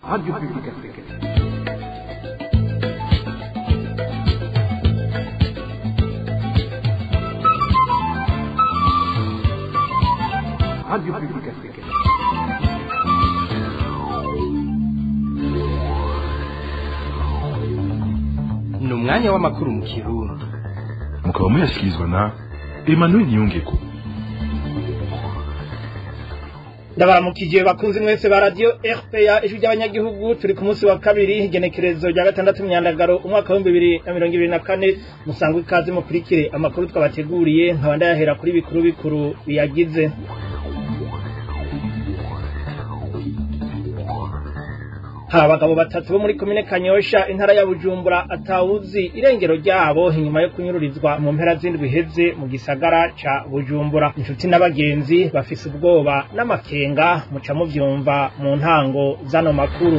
Radio Publique Africaine. Radio Publique Africaine. ni umwanya w'amakuru mu kirundi mukaba muyashyikirizwa na emmanuel niyongeko ndabaramukije bakunzi mwese ba radio RPA ijwi ry'abanyagihugu turi ku munsi wa kabiri igenekerezo rya gatandatu myandagaro umwaka w'ibihumbi bibiri na mirongo ibiri na kane musangwe ikaze mukurikire amakuru twabateguriye nkaba ndayahera kuri bikuru bikuru biyagize hari abagabo batatu bo muri komine kanyosha intara ya bujumbura atawuzi irengero ryabo inyuma yo kunyururizwa mu mpera z'indwi iheze mu gisagara ca bujumbura inshuti n'abagenzi bafise ubwoba n'amakenga muca muvyumva mu ntango z'ano makuru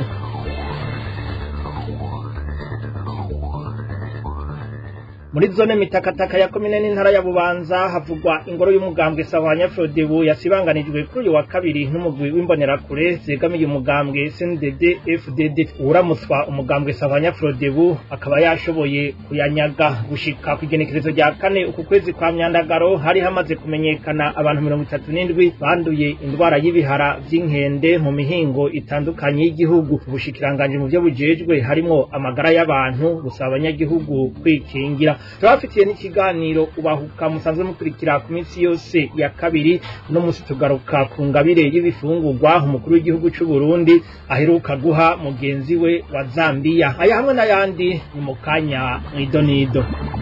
muri zone mitakataka ya komine n'intara ya bubanza havugwa ingoro y'umugambwe sahwanya frodebu yasibanganijwe kuri uyu wa kabiri n'umugwi w'imbonerakure zegamiye umugambwe cndd fdd uramutswa umugambwe sahwanya frodebu akaba yashoboye kuyanyaga gushika ku igenekerezo rya kane uku kwezi kwa myandagaro hari hamaze kumenyekana abantu mirongo itatu n'indwi banduye indwara y'ibihara vy'inkende mu mihingo itandukanye y'igihugu ubushikiranganje mu vyo bujejwe harimwo amagara y'abantu gusaba abanyagihugu kwikingira turabafitiye n'ikiganiro ubahuka musanzwe mukurikira ku minsi yose ya kabiri no musi tugaruka ku ngabire y'ibifungurwa umukuru w'igihugu c'u Burundi aheruka guha mugenzi we wa Zambia aya hamwe n'ayandi ni mu kanya mw'idonido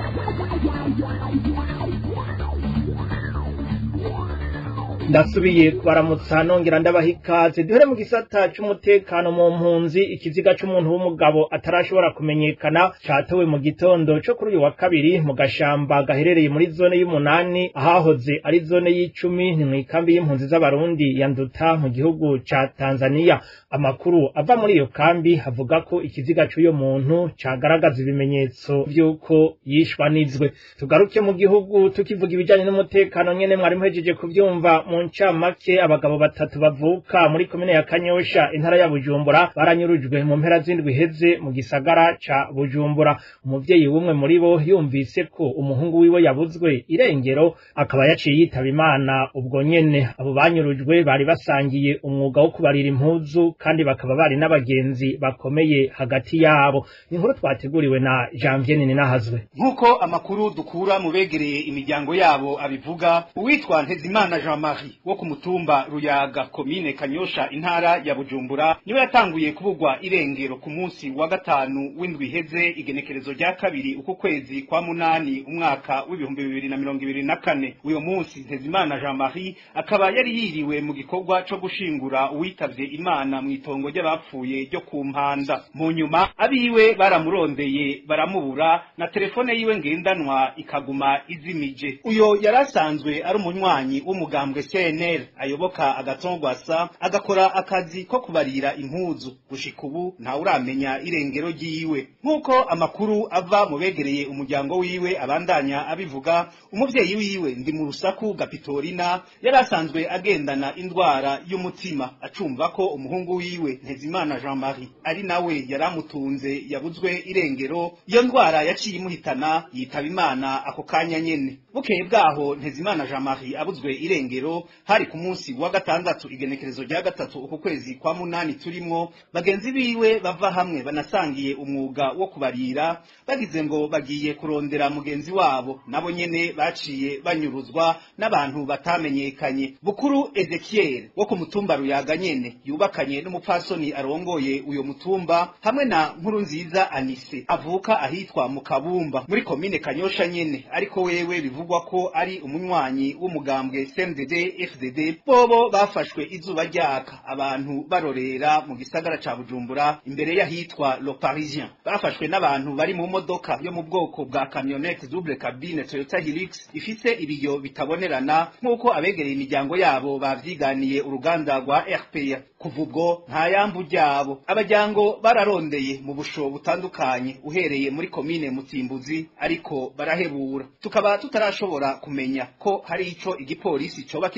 ndasubiye kubaramutsa nongera ndabaha ikaze duhere mu gisata c'umutekano mu mpunzi ikiziga c'umuntu w'umugabo atarashobora kumenyekana catowe mu gitondo co kuri uyu wa kabiri mu gashamba gaherereye muri zone y'umunani ahahoze ari zone y'icumi ni mw'ikambi y'impunzi z'abarundi ya nduta mu gihugu ca tanzania amakuru ava muri iyo kambi avuga ko ikiziga c'uyo muntu cagaragaza ibimenyetso vy'uko yishwanizwe tugaruke mu gihugu tukivuga ibijanye n'umutekano nyene mwari muhejeje kuvyumva mu ncamake abagabo batatu bavuka muri komine ya Kanyosha intara ya Bujumbura baranyurujwe mu mpera z'indwi iheze mu gisagara ca Bujumbura umuvyeyi w'umwe muri bo yumvise ko umuhungu wiwe yabuzwe irengero akaba yaciye yitaba Imana ubwo nyene abo banyurujwe bari basangiye umwuga wo kubarira impuzu kandi bakaba bari n'abagenzi bakomeye hagati yabo inkuru twateguriwe na Janvier Ninahazwe nk'uko amakuru dukura mu begereye imiryango yabo abivuga uwitwa Ntezimana Jean Marie wo ku mutumba Ruyaga komine Kanyosha intara ya Bujumbura niwe yatanguye kubugwa irengero ku munsi wa gatanu w'indwi iheze igenekerezo rya kabiri uku kwezi kwa munani umwaka w'ibihumbi bibiri na mirongo ibiri na kane uyo munsi Ntezimana Jean Marie akaba yari yiriwe mu gikorwa co gushingura uwitavye Imana mu itongo ry'abapfuye ryo ku mpanda mu nyuma abiwe baramurondeye baramubura na telefone yiwe ngendanwa ikaguma izimije uyo yarasanzwe ari umunywanyi w'umugambwe CNL ayoboka agatongwasa agakora akazi ko kubarira impuzu gushika ubu nta uramenya irengero ryiwe nk'uko amakuru ava mu begereye umuryango wiwe abandanya abivuga umuvyeyi wiwe ndi mu rusaku gapitorina yari asanzwe agendana indwara y'umutima acumva ko umuhungu wiwe Ntezimana Jean Marie ari nawe yaramutunze yabuzwe irengero iyo ndwara yaciye imuhitana yitaba Imana ako kanya nyene bukeye bwaho Ntezimana Jean Marie abuzwe irengero hari ku munsi wa gatandatu igenekerezo rya gatatu uku kwezi kwa munani turimwo bagenzi biwe bava hamwe banasangiye umwuga wo kubarira bagize ngo bagiye kurondera mugenzi wabo nabo nyene baciye banyuruzwa n'abantu batamenyekanye bukuru Ezekiel wo ku mutumba Ruyaga nyene yubakanye n'umupfasoni arongoye uyo mutumba hamwe na nkuru nziza Anise avuka ahitwa mu Kabumba muri komine Kanyosha nyene ariko wewe bivugwa ko ari umunywanyi w'umugambwe CNDD FDD bobo bafashwe izuba ryaka abantu barorera mu gisagara ca Bujumbura imbere y'ahitwa Le Parisien bafashwe n'abantu bari mu modoka yo mu bwoko bwa camionette double cabine Toyota Hilux ifise ibiyo bitabonerana nk'uko abegereye imiryango yabo bavyiganiye uruganda rwa RPA kuva ubwo nta yambu ryabo abajyango bararondeye mu busho butandukanye uhereye muri komine Mutimbuzi ariko barahebura tukaba tutarashobora kumenya ko hari ico igipolisi coba kiri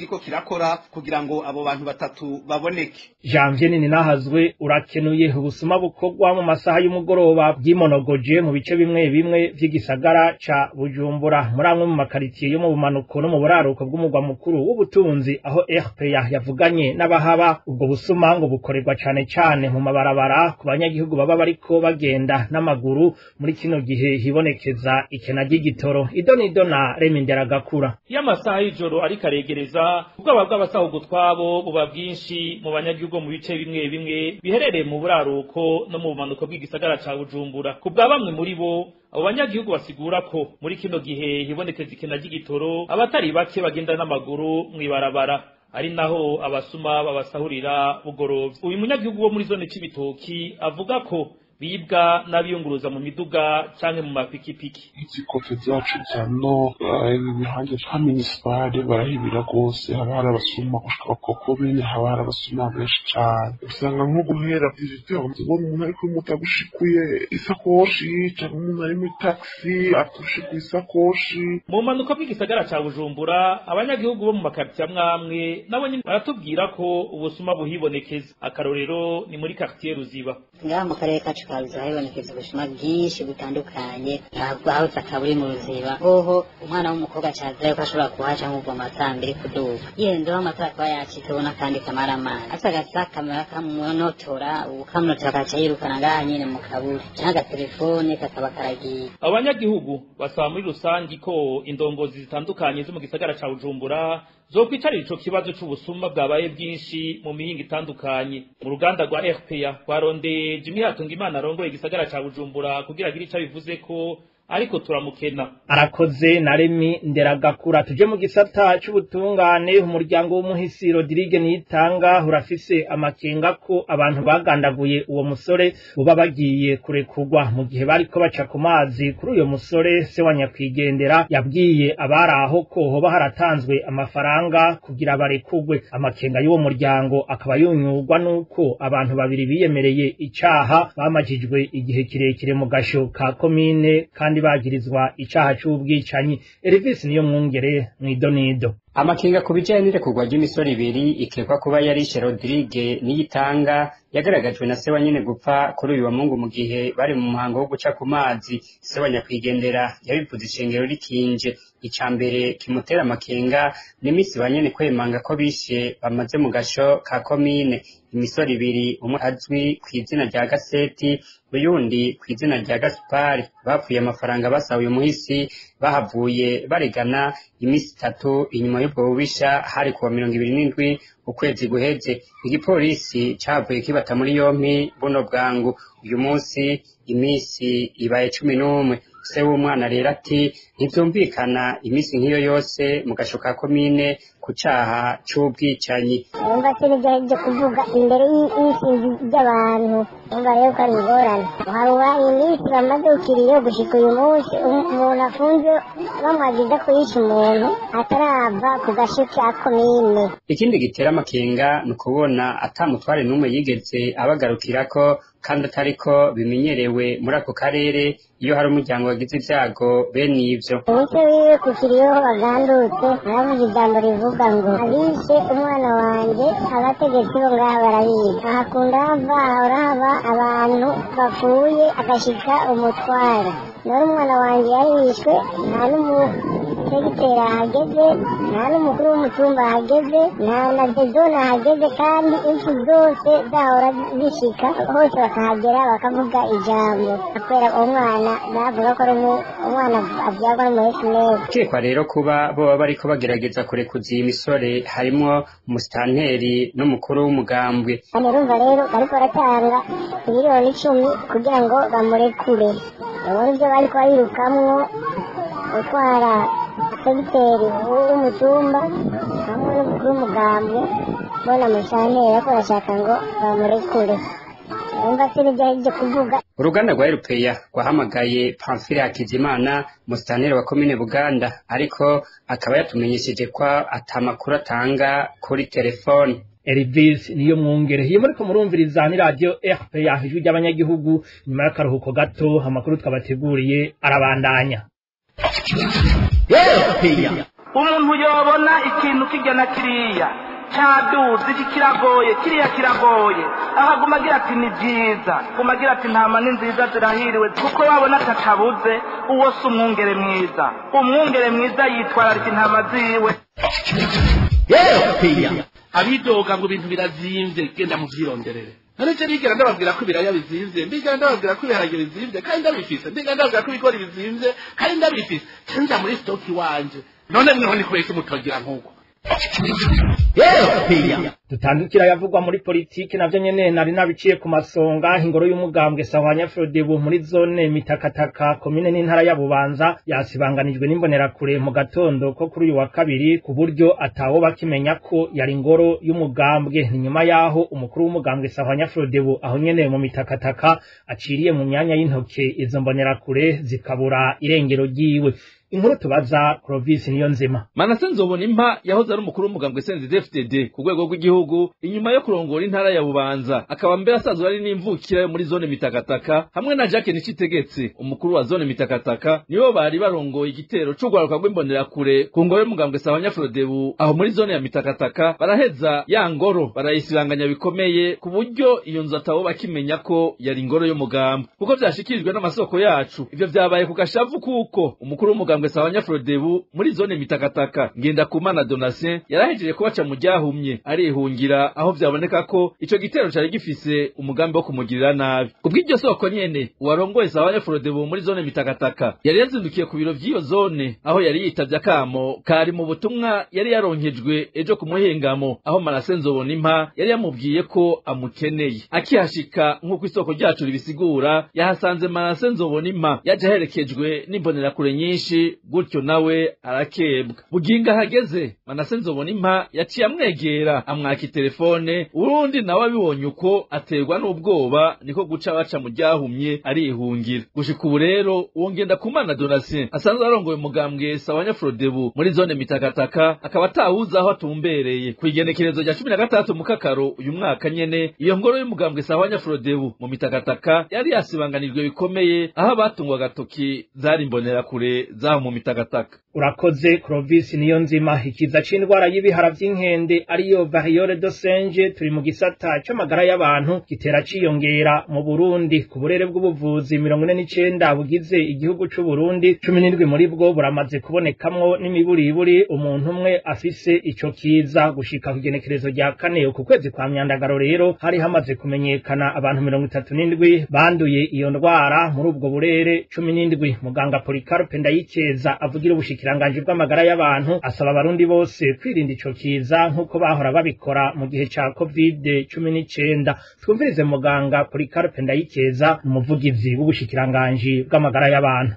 kiriko kirakora kugira ngo abo bantu batatu baboneke Janvier nini nahazwe urakenuye ubusuma bukorwa mu masaha y'umugoroba bwimonogoje mu bice bimwe bimwe vy'igisagara ca Bujumbura muri amwe mu makaritiye yo mu bumanuko no mu buraruko bw'umugwa mukuru w'ubutunzi aho RPA yavuganye n'abahaba ubwo busuma ngo bukorerwa cane cane mu mabarabara ku banyagihugu baba bariko bagenda n'amaguru muri kino gihe hibonekeza ikena ry'igitoro idonido na Remindera Gakura iyo amasaha y'ijoro ariko aregereza ubwoba bw'abasahugu twabo buba bwinshi mu banyagihugu mu bice bimwe bimwe biherereye mu buraruko no mu bumanuko bw'igisagara ca Bujumbura ku bwa bamwe muri bo abo banyagihugu basigura ko muri kino gihe hibonekeza ikena ry'igitoro abatari bake bagenda n'amaguru mw'ibarabara ari naho abasuma babasahurira bugorovye uyu munyagihugu wo muri zone c'ibitoki avuga ko bibwa n'abiyunguruza mu miduga canke mu mapikipiki izikofe zacu za no ibihande vya minisipari barahibira rwose haba hari abasuma gushika bakoko bene haba hari abasuma benshi cane usanga nko guhera vizitera ubona umuntu ariko mutagushikuye isakoshi canke umuntu ari muri taxi atushikuye isakoshi mu mpanuka bw'igisagara ca bujumbura abanyagihugu bo mu makaritiye amwamwe nabo nyene baratubwira ko ubusuma buhibonekeza akarorero ni muri karitiye ruziba ngaha mu karere kacu ka ruziba hibonekeza ubusuma bwinshi butandukanye ntabwo aho utaka buri mu ruziba hoho umwana w'umukobwa cazayo ko ashobora kuhaca nk'ubwo amatara mbere kuduga yihenzeho amatara kuba yacitse ubona kandi kamara amazi asa agasa kamera kamunotora ukamunotora akaca yirukana ngaha nyene mu kaburi canke agatelefone kakaba karagiye abanyagihugu basaba muri rusangi ko indongozi zitandukanye zo mu gisagara ca bujumbura zokwicarira ico kibazo c'ubusuma bwabaye bwinshi mu mihinga itandukanye mu ruganda rwa rpa rwarondeye jimi hatunga imana arongoye igisagara ca bujumbura kugira agire ico abivuze ko ariko turamukena arakoze na remi nderagakura tuje mu gisata c'ubutungane umuryango w'umuhisi Rodrigue niyitanga urafise amakenga ko abantu bagandaguye uwo musore uba bagiye kurekurwa mu gihe bariko baca ku mazi kuri uyo musore se wa nyakwigendera yabwiye abari aho ko hoba haratanzwe amafaranga kugira barekurwe amakenga y'uwo muryango akaba yunyurwa n'uko abantu babiri biyemereye icaha bamajijwe igihe kirekire mu gasho ka komine kandi bagirizwa icaha c'ubwicanyi Elvis niyo mwungere mwidonido amakenga ku bijanye n'irekurwa ry'imisoro ibiri ikekwa kuba yarishe Rodrigue niyitanga yagaragajwe na se wa nyene gupfa kuri uyu wa mungu mu gihe bari mu muhango wo guca ku mazi se wa nyakwigendera yabivuze ishengero rikinje ica mbere kimutera amakenga n'imisi ba nyene kwemanga ko bishe bamaze mu gasho ka komine imisoro ibiri umwe azwi ku izina rya gaseti uyundi ku izina rya gasupari bapfuye amafaranga basahuye umuhisi bahavuye baregana imisi itatu inyuma y'ubwo bubisha hari kuwa mirongo ibiri n'indwi ukwezi guheze igipolisi cavuye kibata muri yompi buno bwangu uyu munsi imisi ibaye cumi n'umwe se w'umwana rero ati ntivyumvikana imisi nk'iyo yose mu gasho ka komine ku caha c'ubwicanyi numva se nibyo byo kuvuga imbere y'isinzi ry'abantu numva rero ko ari ingorane harura iminsi bamaze ukiriye gushika uyu munsi umuntu afunze bamwagiza kuyica umuntu atarava ku gasho ka komine ikindi gitera amakenga ni ukubona atamutware n'umwe yigeze abagarukirako kandi atariko bimenyerewe muri ako karere iyo hari umuryango wagize ibyago bene ivyo umuco wiwe ku kiriho bagandutse aravuga ijambo rivuga ngo abishe umwana wanje abategetsi bo ngaha barabizi ahakunda hava hahora haba abantu bapfuye agashika umutwara none umwana wanje yarishwe nta n'umutegiteri ahageze nta n'umukuru w'umutumba ahageze nta na dezone ahageze kandi insi zose zahora zishika hose bakahagera bakavuga ijambo kubera umwana bavuga ko ari umwana abyagwa n'umuhesi neza ukekwa rero kuba boba bariko bagerageza kurekuza iyi misore harimwo umusitanteri n'umukuru w'umugambwe hano urumva rero bariko baratanga miliyoni icumi kugira ngo bamurekure ubundi ibyo bariko barirukamwo utwara segiteri w'umutumba hamwe n'umukuru w'umugambwe bona musitanteri ariko barashaka ngo bamurekure urumva se nibyo aribyo kuvuga uruganda rwa erupeya rwahamagaye pamfile hakizimana musitanteri wa komine buganda ariko akaba yatumenyesheje ko atamakuru atanga kuri telefone Elvis niyo mwungere hiyo muriko murumviriza ni radio RPA ijwi ry'abanyagihugu nyuma y'akaruhuko gato amakuru twabateguriye arabandanya umuntu yobona ikintu kirya na kiriya cyaduze iki kiragoye kiriya kiragoye ahaguma agira ati ni byiza guma agira ati ntama ni nziza zirahiriwe kuko wabona atatabuze uwo si umwungere mwiza umwungere mwiza yitwararika intama ziwe abidoga ngo ibintu birazimvye genda muvyironderere none je nigera ndababwira ko ibiraya bizimvye ndigera ndababwira ko ibiharage bizimvye kandi ndabifise ndigera ndababwira ko ibigori bizimvye kandi ndabifise cenja muri stoki wanje none mweho ni kubera iki mutogira nk'uko dutandukira yavugwa muri politiki navyo nyene nari nabiciye ku masonga ingoro y'umugambwe sahwanya Frodebu muri zone mitakataka komine n'intara ya Bubanza yasibanganijwe n'imbonerakure mu gatondo ko kuri uyu wa kabiri ku buryo atawo bakimenya ko yari ingoro y'umugambwe ni nyuma yaho umukuru w'umugambwe sahwanya Frodebu aho nyene mu mitakataka aciriye mu myanya y'intoke izo mbonerakure zikabura irengero ryiwe inkuru tubaza Clovis niyo nzima Manase nzobona impa yahoze ari umukuru w'umugambwe CNDD-FDD ku rwego rw'igihugu inyuma yo kurongora intara ya Bubanza akaba mbere asanzwe ari n'imvukira yo muri zone Mitakataka hamwe na Jacques Nicitegetse umukuru wa zone Mitakataka nibo bari barongoye igitero c'ugwaruka rw'imbonerakure ku ngoro y'umugambwe Sahanya Frodebu aho muri zone ya Mitakataka baraheza ya ngoro barayisiranganya bikomeye ku buryo iyo nzu atabo bakimenya ko yari ingoro y'umugambwe kuko vyashikirijwe n'amasoko yacu ivyo vyabaye ku gashavu kuko umukuru w'umugambwe umugambwe sawanya Frodebu muri zone mitakataka ngenda kumana Donatien yarahejeje kubaca mu ryahumye arihungira aho vyaboneka ko ico gitero cari gifise umugambi wo kumugirira nabi kubw'iryo soko nyene uwarongoye sawanya Frodebu muri zone mitakataka yari yazindukiye ku biro vy'iyo zone aho yari yitavye akamo kari mu butumwa yari yaronkejwe ejo ku muhingamo aho Marase Nzobona impa yari yamubwiye ko amukeneye akihashika nk'uko isoko ryacu ribisigura yahasanze Marase Nzobona impa yaje aherekejwe n'imbonerakure nyinshi gutyo nawe arakebwa buginga hageze manase nzobona impa yaciye amwegera amwaka itelefone urundi nawe abibonye uko aterwa n'ubwoba niko guca baca mu ryahumye arihungira gushika ubu rero uwo ngenda kumana donatien asanzwe arongoye umugambwe sawanya frodebu muri zone mitakataka akaba atawuzi aho atumbereye ku igenekerezo rya cumi na gatandatu mu kakaro uyu mwaka nyene iyo ngoro y'umugambwe sawanya frodebu mu mitakataka yari yasibanganijwe bikomeye aho abatungwa agatoki zari imbonerakure zaho mu mitakataka urakoze Clovis niyo nzima ikiza c'indwara y'ibihara vy'inkende ariyo variole de singe turi mu gisata c'amagara y'abantu gitera ciyongera mu Burundi ku burere bw'ubuvuzi mirongo ine n'icenda bugize igihugu c'u Burundi cumi n'indwi muri bwo buramaze kubonekamwo n'imiburiburi umuntu umwe afise ico kiza gushika ku igenekerezo rya kane ku kwezi kwa myandagaro rero hari hamaze kumenyekana abantu mirongo itatu n'indwi banduye iyo ndwara muri ubwo burere cumi n'indwi muganga Policarpe Ndayikeza avugira ubushikiranganji bw'amagara y'abantu asaba abarundi bose kwirinda ico kiza nk'uko bahora babikora mu gihe ca covid cumi n'icenda twumvirize muganga Policarpe Ndayikeza umuvugizi w'ubushikiranganji bw'amagara y'abantu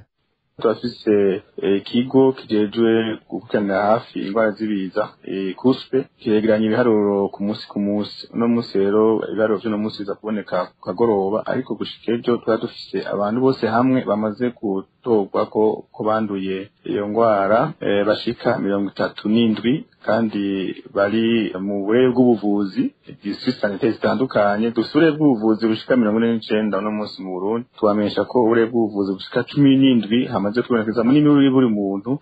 turafise ikigo kijejwe gukurikiranira hafi indwara z'ibiza kuspe kiregeranya ibiharuro ku munsi ku munsi uno munsi rero ibiharuro vy'uno munsi biza kuboneka ku kagoroba ariko gushika ejo twari dufise abantu bose hamwe bamaze gutorwa ko ko banduye iyo ndwara bashika mirongo itatu n'indwi kandi bari mu burere bw'ubuvuzi district sanitaire zitandukanye dufite uburere bw'ubuvuzi bushika mirongo ine n'icenda uno munsi mu Burundi tubamenyesha ko uburere bw'ubuvuzi bushika cumi n'indwi hamaze kubonekeza muri n'uri buri muntu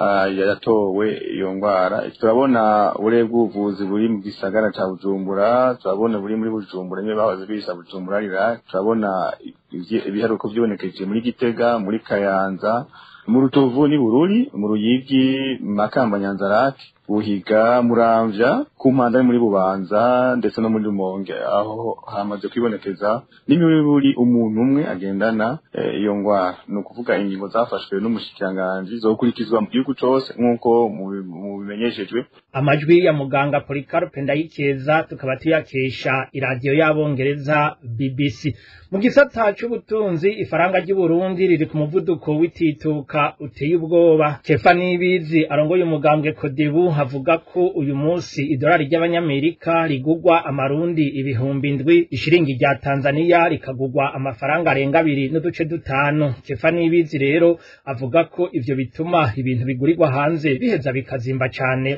yatowe iyo ndwara turabona uburere bw'ubuvuzi buri mu gisagara ca Bujumbura turabona buri muri Bujumbura niyo bahoze bisa Bujumbura rira turabona ibiharuko vyibonekeje muri Gitega muri Kayanza mu Rutovu ni Bururi mu Ruyigi Makamba Nyanzarake Buhiga Muramvya ku mpanda muri Bubanza ndetse no muri Rumonge aho hamaze kwibonekeza n'imiburi umuntu umwe agendana iyo e, ngwara ni ukuvuga ingingo zafashwe n'umushikiranganji zo gukurikizwa mu gihugu cose nk'uko mu bimenyeshejwe amajwi ya muganga Policarpe Ndayikeza tukaba tuyakesha iradiyo y'abongereza BBC mu gisata c'ubutunzi ifaranga ry'u Burundi riri ku muvuduko w'itituka uteye ubwoba Kefa Nibizi arongoye umugambwe Kodebu havuga ko uyu munsi idolari ry'abanyamerika rigugwa amarundi ibihumbi indwi ishiringi rya Tanzania rikagugwa amafaranga arenga abiri n'uduce dutanu Kefa Nibizi rero avuga ko ivyo bituma ibintu bigurirwa hanze biheza bikazimba cane mu Burundi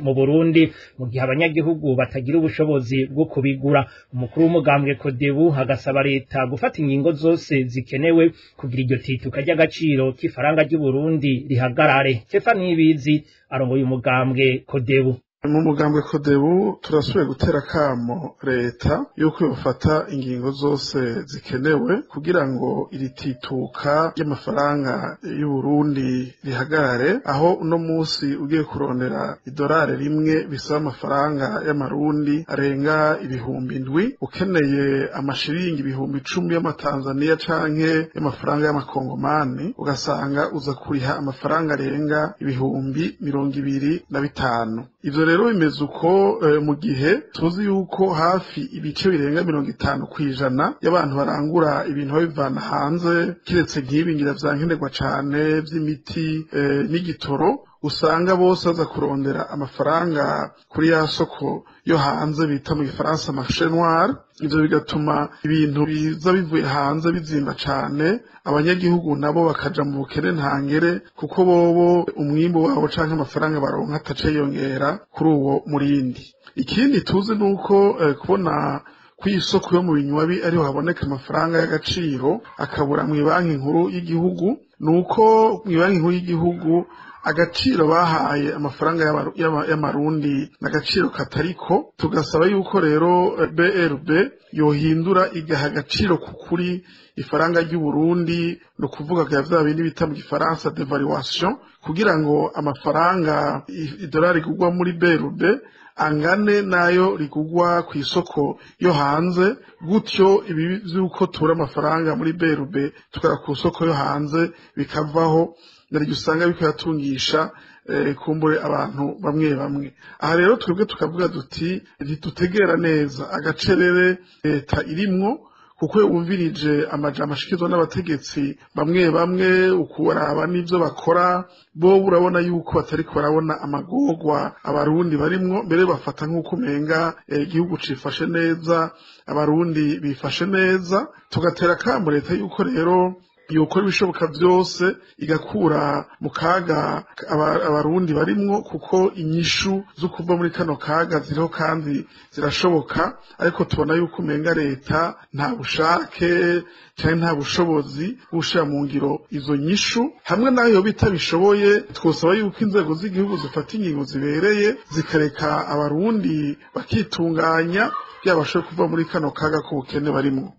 Burundi mu gihe abanyagihugu batagira ubushobozi bwo kubigura umukuru w'umugambwe Kodebu agasaba leta gufata ingingo zose zikenewe kugira iryo tituka ry'agaciro k'ifaranga ry'u Burundi rihagarare Stefani Ibizi arongoye umugambwe Kodebu mu mugambwe kodebu turasubiye gutera kamo leta yuko yofata ingingo zose zikenewe kugira ngo iri tituka ry'amafaranga y'u Burundi rihagarare aho uno munsi ugiye kurondera idolari rimwe bisaba amafaranga y'amarundi arenga ibihumbi indwi ukeneye amashiringi ibihumbi icumi y'amatanzaniya canke y'amafaranga y'amakongomani ugasanga uza kuriha amafaranga arenga ibihumbi mirongo ibiri na bitanu ivyo rero bimeze uko mu gihe tuzi yuko hafi ibice birenga mirongo itanu ku ijana y'abantu barangura ibintu babivana hanze kiretse nk'ibi ngira vyankenerwa cane vy'imiti n'igitoro usanga bose baza kurondera amafaranga kuri ya soko yo hanze bita mu gifaransa marché noir ivyo bigatuma ibintu biza bivuye hanze bizimba cane abanyagihugu nabo bakaja mu bukene ntangere kuko bobo umwimbu wabo canke amafaranga baronka atace yongera kuri uwo murindi ikindi tuzi nuko eh, kubona kw'isoko yo mu binywabi ariho haboneka amafaranga y'agaciro akabura mu banki nkuru y'igihugu nuko mu banki nkuru y'igihugu agaciro bahaye amafaranga y'amarundi n'agaciro katariko tugasaba yuko rero BRB yohindura igaha agaciro kukuri ifaranga ry'u Burundi no kuvuga ko vya bindi bita mu gifaransa devaluation kugira ngo amafaranga idolari rigugwa muri BRB angane nayo rigugwa ku isoko yo hanze gutyo ibi vy'uko tura amafaranga muri BRB tukara ku isoko yo hanze bikavaho naryo usanga biko yatungisha kumbure abantu bamwe bamwe aha rero twebwe tukavuga duti ntitutegera neza agacerere leta irimwo kuko wumvirije amajambo ashikizwa n'abategetsi bamwe bamwe ukuraba n'ivyo bakora bo urabona yuko batari barabona amagorwa abarundi barimwo mbere bafata nk'uko umenga igihugu cifashe neza abarundi bifashe neza tugatera kamo leta yuko rero yokora ibishoboka byose igakura mu kaga abarundi barimwo kuko inyishu zo kuva muri kano kaga ziriho kandi zirashoboka ariko tubona yuko umenga leta nta bushake cyangwa nta bushobozi bushira mu ngiro izo nyishu hamwe nayo bitabishoboye twosaba yuko inzego z'igihugu zifata ingingo zibereye zikareka abarundi bakitunganya byabashoboye kuva muri kano kaga k'ubukene barimwo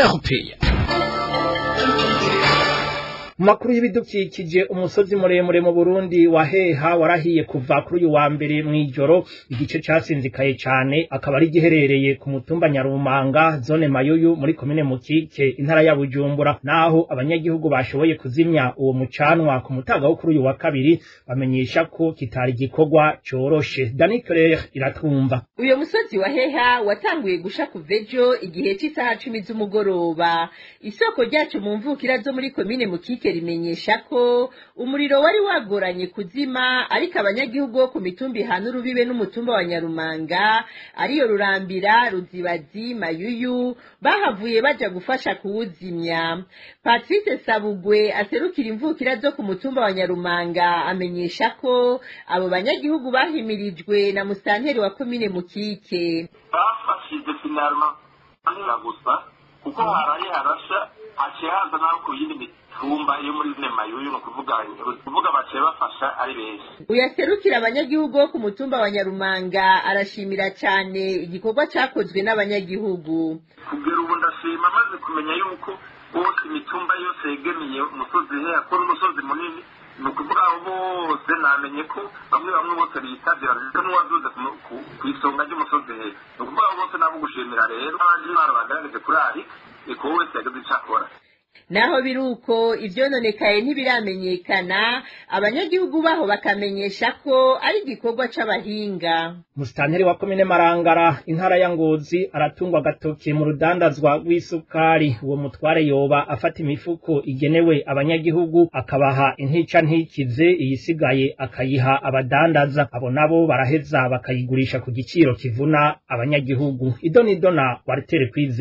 mu makuru y'ibidukikije umusozi muremure mu Burundi waheha warahiye kuva kuri uyu wa mbere mw'ijoro igice casinzikaye cane akaba ari giherereye ku mutumba Nyarumanga zone Mayuyu muri komine Mukike intara ya Bujumbura naho abanyagihugu bashoboye kuzimya uwo mucanwa ku mutaga wo kuri uyu wa kabiri bamenyesha ko kitari gikorwa coroshe Dani Claire iratwumva uyo musozi waheha watanguye gusha kuvejo igihe cy'isaha cumi z'umugoroba isoko ryacu mu mvukira zo muri komine Mukike rimenyesha ko umuriro wari wagoranye kuzima ariko abanyagihugu bo ku mitumba ihana urubibe n'umutumba wa Nyarumanga ariyo Rurambira Ruzibazi Mayuyu bahavuye baja gufasha kuwuzimya Patrice Sabugwe aserukira imvukira zo ku mutumba wa Nyarumanga amenyesha ko abo banyagihugu bahimirijwe na musanteri wa komine Mukike bafashije finalma gusa kuko haraye harasha haciye haza naho ku yindi mitumba yo muri zine mayuyu ni ukuvuga kuvuga baciye bafasha ari benshi uyaserukira abanyagihugu bo ku mutumba wa nyarumanga arashimira cyane igikorwa cyakozwe n'abanyagihugu kugera ubu ndashima maze kumenya yuko bose imitumba yose yegamiye umusozi he akora umusozi munini ni ukuvuga aho bose namenye ko bamwe bamwe bose bitabye bazita n'uwaduze ku isonga ry'umusozi he ni ukuvuga aho bose nabo gushimira rero abandi ntwaro bagaragaje kuri ari eko wese yageze icyo akora naho biri uko ivyononekaye ntibiramenyekana abanyagihugu baho bakamenyesha ko ari igikorwa c'abahinga musitanteri wa komine marangara intara ya ngozi aratungwa agatoki mu rudandazwa rw'isukari uwo mutware yoba afata imifuko igenewe abanyagihugu akabaha intica ntikize iyisigaye akayiha abadandaza abo nabo baraheza bakayigurisha ku giciro kivuna abanyagihugu idonidona waritere kwizera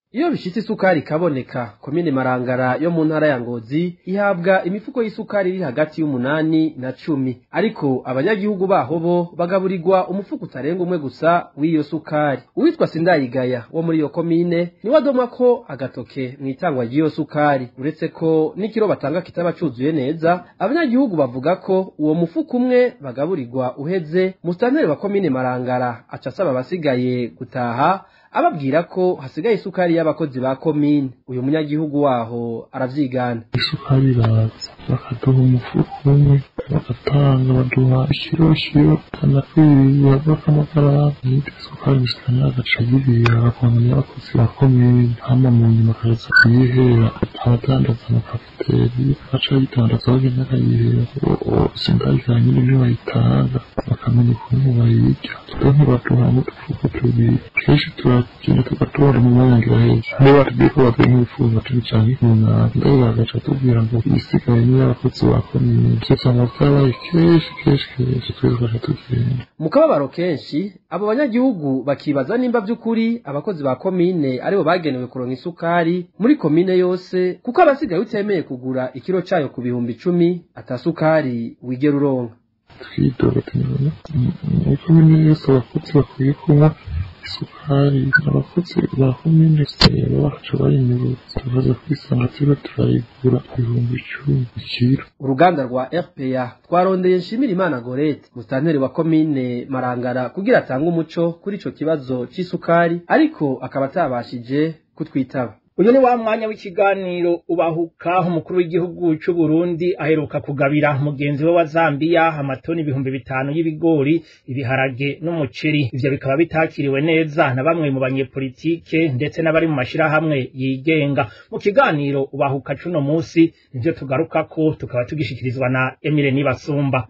iyo bishitse isukari ikaboneka komine marangara yo mu ntara ya ngozi ihabwa imifuko y'isukari iri hagati y'umunani na cumi ariko abanyagihugu baho bo bagaburirwa umufuko utarenga umwe gusa w'iyo sukari uwitwa sindayigaya wo muri iyo komine niwe adoma ko agatoke mu itangwa ry'iyo sukari uretse ko n'ikiro batanga kitaba cuzuye neza abanyagihugu bavuga ko uwo mufuko umwe bagaburirwa uheze musitanteri wa komine marangara aca asaba abasigaye gutaha ababwira ko hasigaye isukari y'abakozi ba komine uyu munyagihugu waho aravyigana isukari iraza bakaduha umufuko umwe bagatanga baduha ikiro kiro kanakwiriye bw'akamagarama n'indi sukari gusikana agaca yibira agakonga n'abakozi ba komine hama mu nyuma akaza kuyihera abadandaza amakafiteri aca yidandaza bagenda akayihera sindayikanya nyine niyo bayitanga bakamenya ukuntu bayirya twe ntibaduha n'udufuko tubiri kenshi turagenda tugatora mu mwanya ngira heza niba batubwiye ko baduha nk'ibifuza turi canke nk'umunani ndayo bagaca tubwira ngo ibisigaye ni abakozi ba komine ivyo usanga vyabaye kenshi kenshi kenshi twese tugaca tugenda mu kababaro kenshi abo banyagihugu bakibaza nimba vy'ukuri abakozi ba komine aribo bagenewe kuronka isukari muri komine yose kuko abasigaye utemeye kugura ikiro cayo ku bihumbi icumi atasukari wigera uronka twidoga tunibona muri komine yose abakozi bakwiye kunywa isukari abakozi ba komine rero bakaca bayinyuruza tukaza kwisanga turiko turayigura ibihumbi icumi ikiro uruganda rwa rpa twarondeye nshimira imana gorete musitanteri wa komine marangara kugira atange umuco kuri ico kibazo c'isukari ariko akaba atabashije kutwitaba uyu ni wa mwanya w'ikiganiro ubahuka umukuru w'igihugu c'u Burundi aheruka kugabira mugenzi we wa Zambia amatoni ibihumbi bitanu y'ibigori ibiharage n'umuceri ivyo bikaba bitakiriwe neza na bamwe mu banyepolitike ndetse n'abari mu mashirahamwe yigenga mu kiganiro ubahuka cuno musi nivyo tugarukako tukaba tugishikirizwa na Emile Nibasumba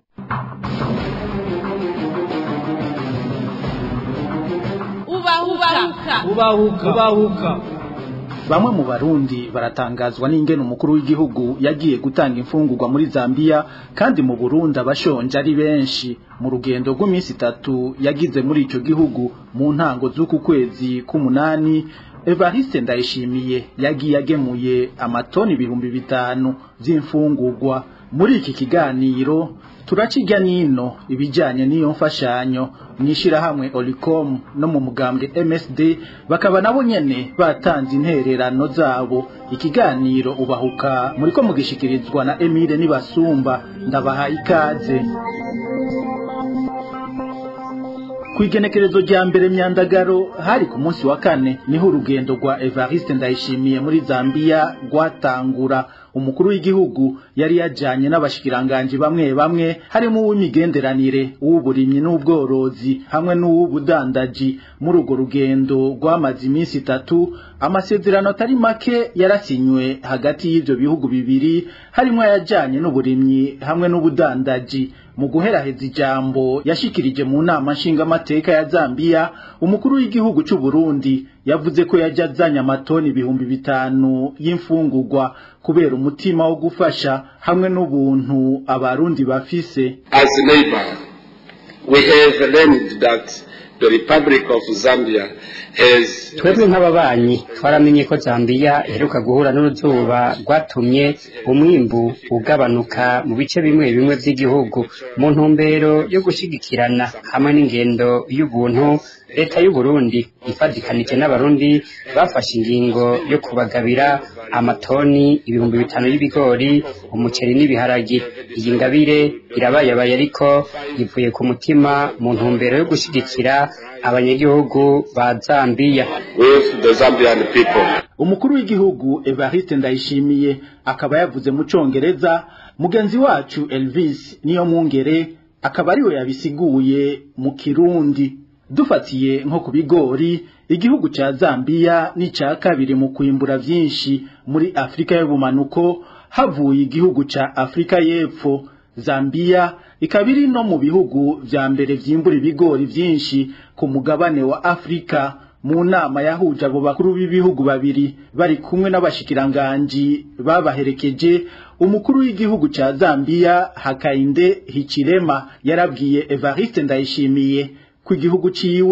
ubahuka ubahuka ubahuka bamwe mu barundi baratangazwa n'ingene umukuru w'igihugu yagiye gutanga imfungurwa muri Zambia kandi mu Burundi abashonje ari benshi mu rugendo rw'iminsi itatu yagize muri ico gihugu mu ntango z'uku kwezi k'umunani Evariste Ndayishimiye yagiye agemuye amatoni ibihumbi bitanu vy'imfungurwa muri iki kiganiro turacirya nino ibijanye n'iyo mfashanyo mwishirahamwe Olicom no mu mugambwe MSD bakaba nabo nyene batanze intererano zabo ikiganiro ubahuka muriko mugishikirizwa na Emile Nibasumba ndabaha ikaze Kwigenekerezo rya mbere myandagaro hari ku munsi wa kane niho urugendo rwa Evariste Ndayishimiye muri Zambia rwatangura umukuru w'igihugu yari yajanye n'abashikiranganje bamwe bamwe harimo uw'imigenderanire uw'uburimyi n'ubworozi hamwe n'uw'ubudandaji muri urwo rugendo rwamaze iminsi itatu amasezerano atari make yarasinywe hagati y'ivyo bihugu bibiri harimo ayajanye n'uburimyi hamwe n'ubudandaji mu guheraheza ijambo yashikirije mu nama nshingamateka ya Zambia umukuru w'igihugu c'u Burundi yavuze ko yaje azanye amatoni ibihumbi bitanu y'imfungurwa kubera umutima wo gufasha hamwe n'ubuntu abarundi bafise As a neighbor, we have learned that the Republic of Zambia has twebwe nk'ababanyi twaramenye ko zambiya iheruka guhura n'uruzuba rwatumye umwimbu ugabanuka mu bice bimwe bimwe by'igihugu mu ntumbero yo gushyigikirana hamwe n'ingendo y'ubuntu leta y'u Burundi ifatikanije n'abarundi bafashe ingingo yo kubagabira amatoni ibihumbi bitanu y'ibigori umuceri n'ibiharagi iyi ngabire irabayabaye ariko ivuye ku mutima mu ntumbero yo gushyigikira abanyagihugu ba Zambia with the Zambian people. umukuru w'igihugu Evariste Ndayishimiye akaba yavuze mu congereza mugenzi wacu Elvis niyo mwungere akaba ariwe yabisiguye mu kirundi dufatiye nko ku bigori igihugu ca Zambia ni ca kabiri mu kwimbura vyinshi muri Afrika y'ubumanuko havuye igihugu ca Afrika y'epfo Zambia ikaba iri no mu bihugu vya mbere vyimbura ibigori vyinshi ku mugabane wa Afrika mu nama yahuje abo bakuru b'ibihugu babiri bari kumwe n'abashikiranganji babaherekeje umukuru w'igihugu ca Zambia Hakainde Hichilema yarabwiye Evariste Ndayishimiye ku igihugu ciwe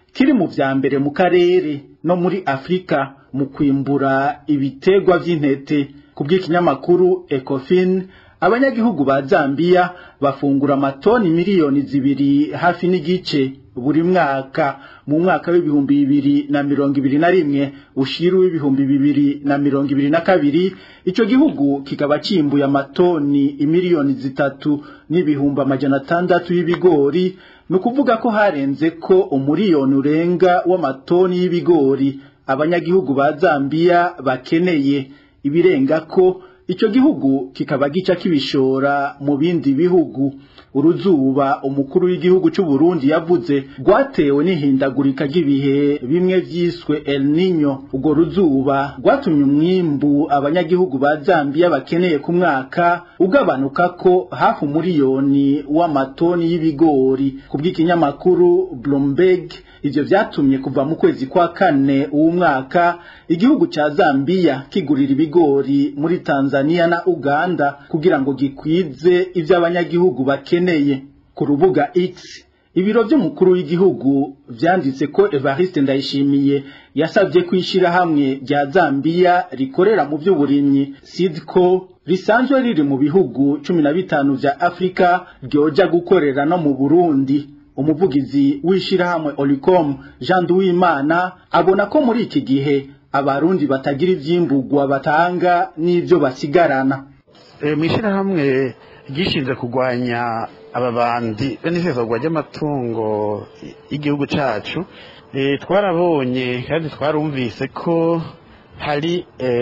kiri mu vya mbere mu karere no muri Afrika mu kwimbura ibitegwa vy'intete kubw'ikinyamakuru Ecofin abanyagihugu ba Zambia bafungura amatoni miliyoni zibiri hafi n'igice buri mwaka mu mwaka w'ibihumbi bibiri na mirongo ibiri na rimwe ushiru w'ibihumbi bibiri na mirongo ibiri na kabiri ico gihugu kikaba cimbuye amatoni imiliyoni zitatu n'ibihumbi amajana atandatu y'ibigori ni ukuvuga ko harenze ko umuriyoni urenga w'amatoni y'ibigori abanyagihugu ba Zambia bakeneye ibirenga ko ico gihugu kikaba gica kibishora mu bindi bihugu uruzuba umukuru w'igihugu cy'u Burundi yavuze rwatewe n'ihindagurika ry'ibihe bimwe vyiswe El Niño ubwo ruzuba rwatumye umwimbu abanyagihugu ba Zambia bakeneye ku mwaka ugabanuka ko hafi umuriyoni w'amatoni y'ibigori kubw'ikinyamakuru Bloomberg ivyo vyatumye kuva mu kwezi kwa kane uwu mwaka igihugu ca Zambia kigurira ibigori muri Tanzania na Uganda kugira ngo gikwize ivyo abanyagihugu bakeneye ku rubuga X ibiro vy'umukuru w'igihugu vyanditse ko Evariste Ndayishimiye yasavye kwishira hamwe rya Zambia rikorera mu vy'uburimyi SIDCO risanzwe riri mu bihugu cumi na bitanu vya Afrika ryoja gukorera no mu Burundi umuvugizi w'ishirahamwe Olicom Jean Duwimana abona ko muri iki gihe abarundi batagira ivyimburwa batanga n'ivyo basigarana e, mwishirahamwe gishinze kugwanya ababandi benisezagwa ry'amatungo y'igihugu cacu e, twarabonye kandi twarumvise ko hari e,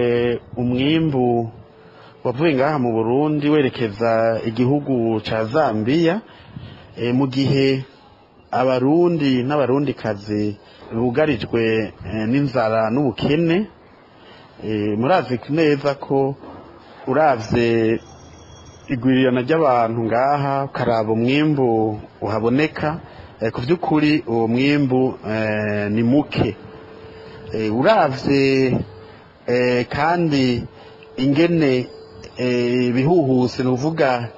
umwimbu wavuye ngaha mu Burundi werekeza igihugu ca Zambia e, mu gihe abarundi n'abarundikazi bugarijwe n'inzara n'ubukene murazi neza ko uravye igwirirana ry'abantu ngaha ukaraba umwimbu uhaboneka ku by'ukuri uwo mwimbu ni muke uravye kandi ingene ibihuhuse ni ukuvuga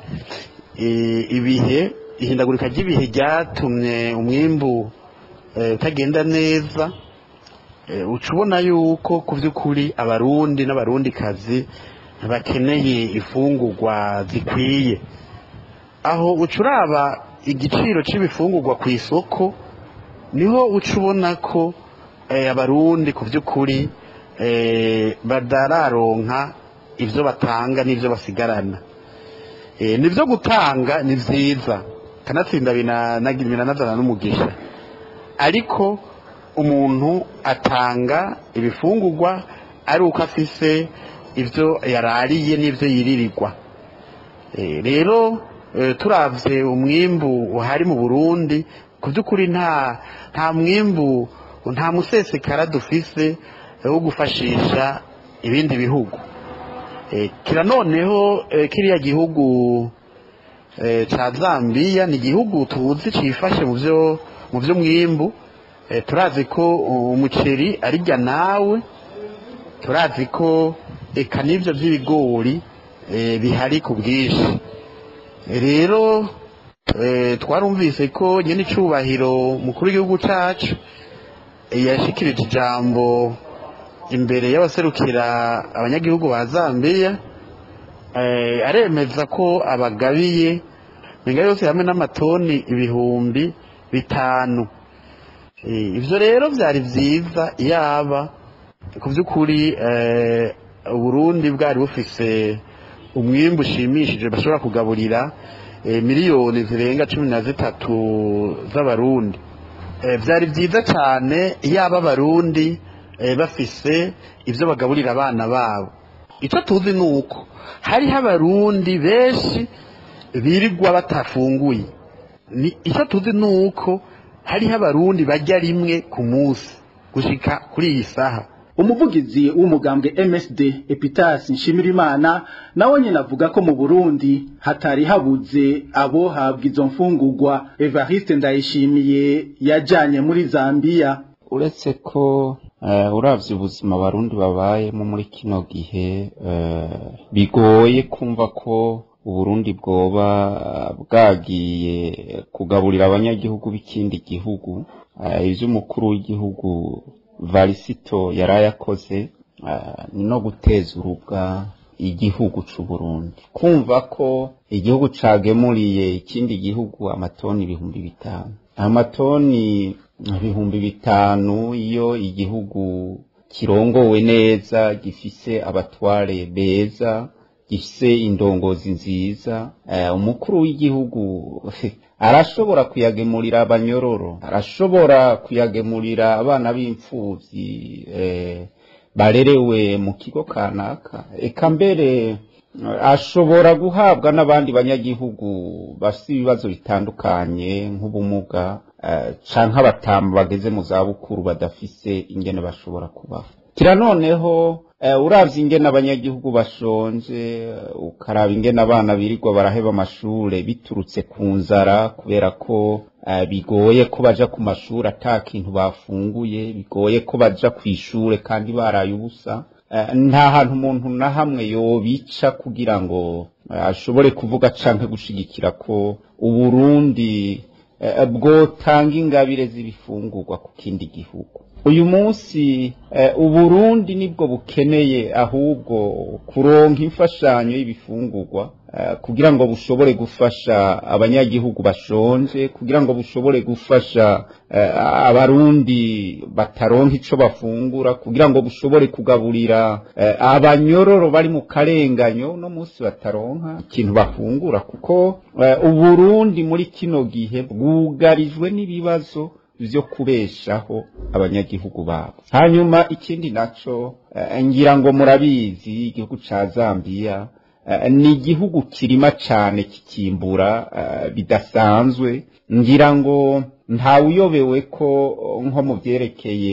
ibihe ihindagurika ry'ibihe ryatumye umwimbu utagenda neza uca ubona yuko ku by'ukuri abarundi n'abarundikazi bakeneye ifungurwa zikwiye aho uca uraba igiciro cy'ibifungurwa ku isoko niho uca ubona ko abarundi ku by'ukuri badararonka ibyo batanga n'ibyo basigarana nibyo gutanga ni byiza kanatsinda binanazana n'umugisha ariko umuntu atanga ibifungurwa ari uko afise ibyo yarariye n'ibyo yiririrwa rero turabye umwimbu uhari mu burundi ku by'ukuri nta nta mwimbu nta musesekara dufise wo gufashisha ibindi bihugu kira noneho kiriya gihugu cya zambia ni igihugu tuzi cyifashe mu byo mu by'umwimbu turazi ko umuceri arijya nawe turazi ko eka n'ibyo by'ibigori bihari ku bwinshi rero twarumvise ko nyine icyubahiro mukuru w'igihugu cyacu yashikirije ijambo imbere y'abaserukira abanyagihugu ba zambia aremeza ko abagabiye menga yose hamwe n'amatoni ibihumbi bitanu ibyo rero byari byiza yaba ku by'ukuri uburundi bwari bufise umwimbu ushimishije bashobora kugaburira miliyoni zirenga cumi na zitatu z'abarundi byari byiza cyane yaba abarundi bafise ibyo bagaburira abana babo icyo tuzi ni uko hariho abarundi benshi birirwa batafunguye icyo tuzi ni uko hariho abarundi bajya rimwe ku munsi gushyika kuri iyi saha umuvugizi w'umugambwe MSD Epitas Nshimirimana nawe nyine avuga ko mu Burundi hatari habuze abo habwa izo mfungurwa Evariste Ndayishimiye yajanye muri Zambia uretse ko uh, uravye ubuzima abarundi babayemo muri kino gihe uh, bigoye kumva ko uburundi bwoba bwagiye kugaburira abanyagihugu b'ikindi gihugu ivyo umukuru w'igihugu varisito yari yakoze ni no guteza urubwa igihugu c'u Burundi kumva ko igihugu cagemuriye ikindi gihugu amatoni ibihumbi bitanu amatoni ibihumbi bitanu iyo igihugu kirongowe neza gifise abatware beza gifise indongozi nziza umukuru w'igihugu arashobora kuyagemurira abanyororo arashobora kuyagemurira abana b'imfuvyi barerewe mu kigo kanaka eka mbere ashobora guhabwa n'abandi banyagihugu bafite ibibazo bitandukanye nk'ubumuga canke abatamu bageze mu zabukuru badafise ingene bashobora kubaho kira noneho uravye ingene abanyagihugu bashonje ukaraba ingene abana birirwa baraheba amashure biturutse ku nzara kubera ko bigoye ko baja ku mashuri ata kintu bafunguye bigoye ko baja kw'ishure kandi baraye ubusa nta hantu umuntu na hamwe yobica kugira ngo ashobore kuvuga canke gushigikira ko uburundi bwotanga ingabire z'ibifungurwa ku kindi gihugu uyu munsi uburundi nibwo bukeneye ahubwo kuronka imfashanyo y'ibifungurwa kugira ngo bushobore gufasha abanyagihugu bashonje kugira ngo bushobore gufasha abarundi bataronka ico bafungura kugira ngo bushobore kugaburira abanyororo bari mu karenganyo no munsi bataronka ikintu bafungura kuko uburundi muri kino gihe bwugarijwe n'ibibazo vyo kubeshaho abanyagihugu babo hanyuma ikindi naco ngira ngo murabizi igihugu ca Zambia ni igihugu kirima cane kikimbura bidasanzwe ngira ngo ntawuyobewe ko nko mu vyerekeye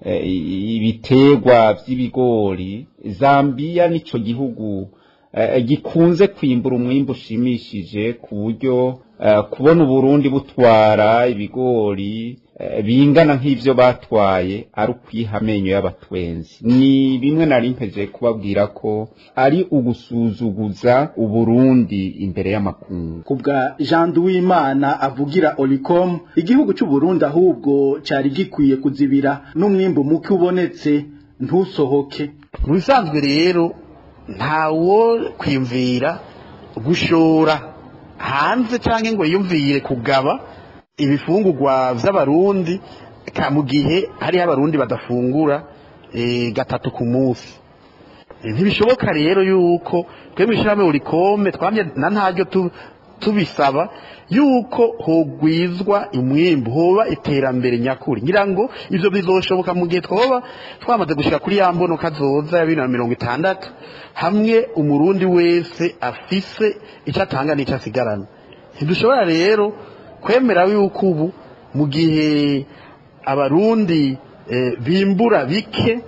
ibiterwa vy'ibigori Zambia nico gihugu gikunze kwimbura umwimbu ushimishije ku buryo kubona uburundi butwara ibigori bingana nk'ivyo batwaye ari ukwiha amenyo y'abatwenzi ni bimwe nari mpeje kubabwira ko ari ugusuzuguza uburundi imbere y'amakungu kubwa Jean Duwimana avugira Olicom igihugu cy'u Burundi ahubwo cari gikwiye kuzibira n'umwimbu muke ubonetse ntusohoke mu bisanzwe rero ntawo kwimvira gushora hanze cyangwa ngo yumvire kugaba ibifungurwa vy'abarundi mu gihe hariho abarundi badafungura gatatu ku munsi ntibishoboka rero yuko twebwe ishyirahamwe urikome twamye na ntaryo tubisaba yuko hogwizwa umwimbu hoba iterambere nyakuri ngira ngo ivyo bizoshoboka mu gihe twoba twamaze gushika kuri ya mbono kazoza ya bibiri na mirongo itandatu hamwe umurundi wese afise icyo atanga n'icyo asigarana ntidushobora rero kwemera yuko ubu mu gihe abarundi bimbura bike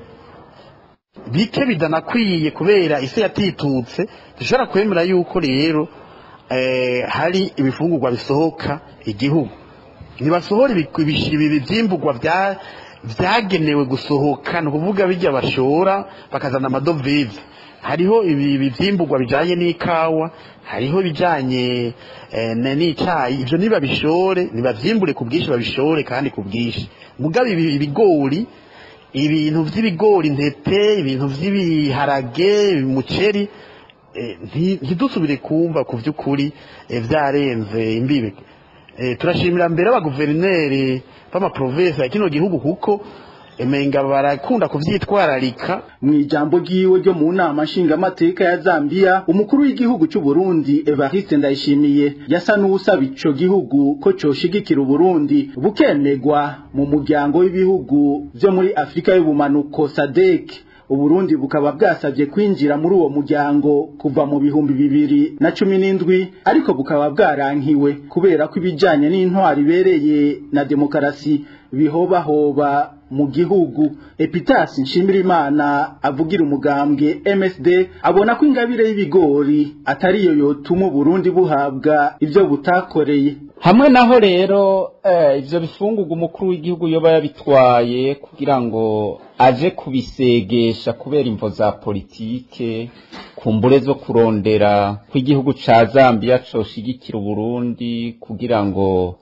bike bidanakwiye kubera isi yatitutse dushobora kwemera yuko rero hari ibifungurwa bisohoka igihugu ntibasohora ibyimburwa byagenewe gusohoka ni ukuvuga bijya bashora bakazana amadovize hariho ibi byimburwa bijyanye n'ikawa hariho ibijyanye n'icyayi ibyo ntibabishore ntibabyimbure ku bwinshi babishore kandi ku bwinshi mugabe ibigori ibintu by'ibigori intete ibintu by'ibiharage umuceri ntidusubire kumva ku by'ukuri byarenze imbibe turashimira mbere abaguverineri b'amaprovensi ya kino gihugu kuko emenga barakunda kuvyitwararika mu ijambo ryiwe ryo mu nama nshingamateka ya Zambia umukuru w'igihugu cy'u Burundi Evariste Ndayishimiye yasa n'usaba ico gihugu ko coshigikira Burundi bukemegwa mu muryango w'ibihugu vyo muri Afrika y'ubumanuko SADC Uburundi bukaba bwasabye kwinjira muri uwo muryango kuva mu bihumbi bibiri na cumi n'indwi ariko bukaba bwarankiwe kubera ko ibijanye n'intwari ibereye na demokarasi bihobahoba mu gihugu Epitasi Nshimirimana avugira umugambwe MSD abona ko ingabire y'ibigori atariyo yotuma Burundi buhabwa ivyo butakoreye hamwe naho rero ivyo bifungurwa umukuru w'igihugu yoba yabitwaye kugira ngo aje kubisegesha kubera imvo za politike kumbure zo kurondera kw'igihugu ca Zambia coshigikira Burundi kugira ngo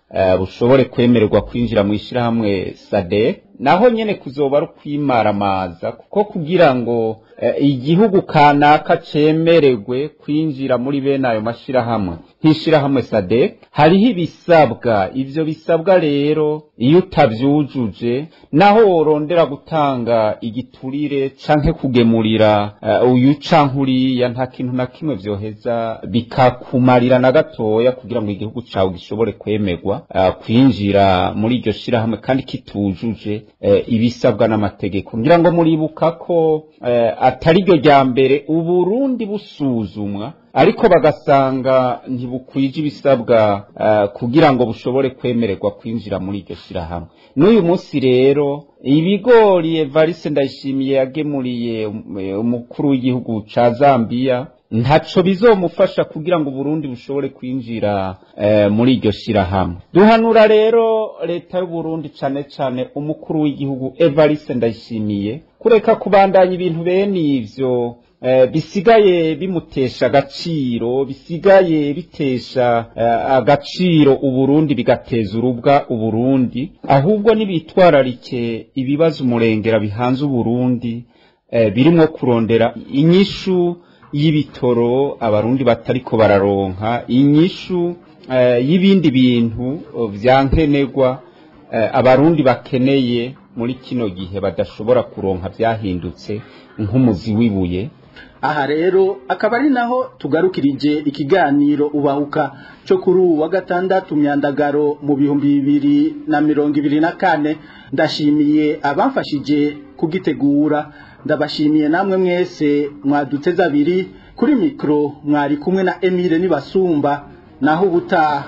eh, bushobore kwemererwa kwinjira mu ishyirahamwe sadek naho nyene kuzoba ari ukwimaramaza kuko kugira ngo eh, igihugu kanaka cemererwe kwinjira muri bene ayo mashirahamwe nk'ishirahamwe sadek hariho ibisabwa ivyo bisabwa rero iyo utavyujuje naho worondera gutanga igiturire canke kugemurira uh, uyu canke uriya nta kintu na kimwe vyoheza bikakumarira na gatoya kugira ngo igihugu cawe gishobore kwemerwa uh, kwinjira muri iryo shirahamwe kandi kitujuje uh, ibisabwa n'amategeko ngira ngo muribuka ko uh, atari ryo rya mbere uburundi busuzumwa ariko bagasanga ntibukwije ibisabwa uh, kugira ngo bushobore kwemererwa kwinjira muri iryo shirahamwe n'uyu munsi rero ibigori evariste ndayishimiye yagemuriye umukuru w'igihugu ca zambiya ntaco bizomufasha kugira ngo Burundi bushobore kwinjira eh, muri iryo shirahamwe duhanura rero leta y'u Burundi cane cane umukuru w'igihugu Evariste Ndayishimiye kureka kubandanya ibintu bene ivyo eh, bisigaye bimutesha agaciro bisigaye bitesha eh, agaciro uburundi bigateza urubwa uburundi ahubwo nibitwararike ibibazo umurengera bihanze uburundi eh, birimwo kurondera inyishu y'ibitoro abarundi batariko bararonka inyishu eh, y'ibindi bintu vyankenerwa eh, abarundi bakeneye muri kino gihe badashobora kuronka vyahindutse nk'umuzi w'ibuye aha rero akaba ari naho tugarukirije ikiganiro ubahuka cyo kuri ubu wa gatandatu myandagaro mu bihumbi bibiri na mirongo ibiri na kane ndashimiye abamfashije kugitegura ndabashimiye namwe mwese mwaduteze abiri kuri mikoro mwari kumwe na emile nibasumba naho ubutaha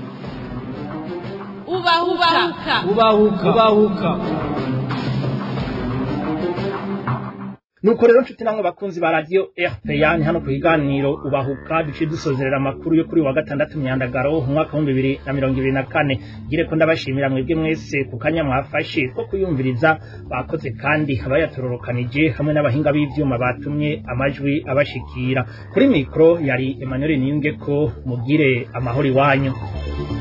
ubahuka ubahuka ubahuka nuko rero nshuti namwe bakunzi ba radio RPA ni hano ku kiganiro ubahuka duciye dusozerera amakuru yo kuri wa gatandatu myandagaro umwaka wa bibiri na mirongo ibiri na kane gire ko ndabashimira mwebwe mwese ku kanya mwafashe ko kuyumviriza bakoze kandi abayatororokanije hamwe n'abahinga b'ivyuma batumye amajwi abashikira kuri mikro yari Emmanuel Niyunge ko mugire amahoro iwanyu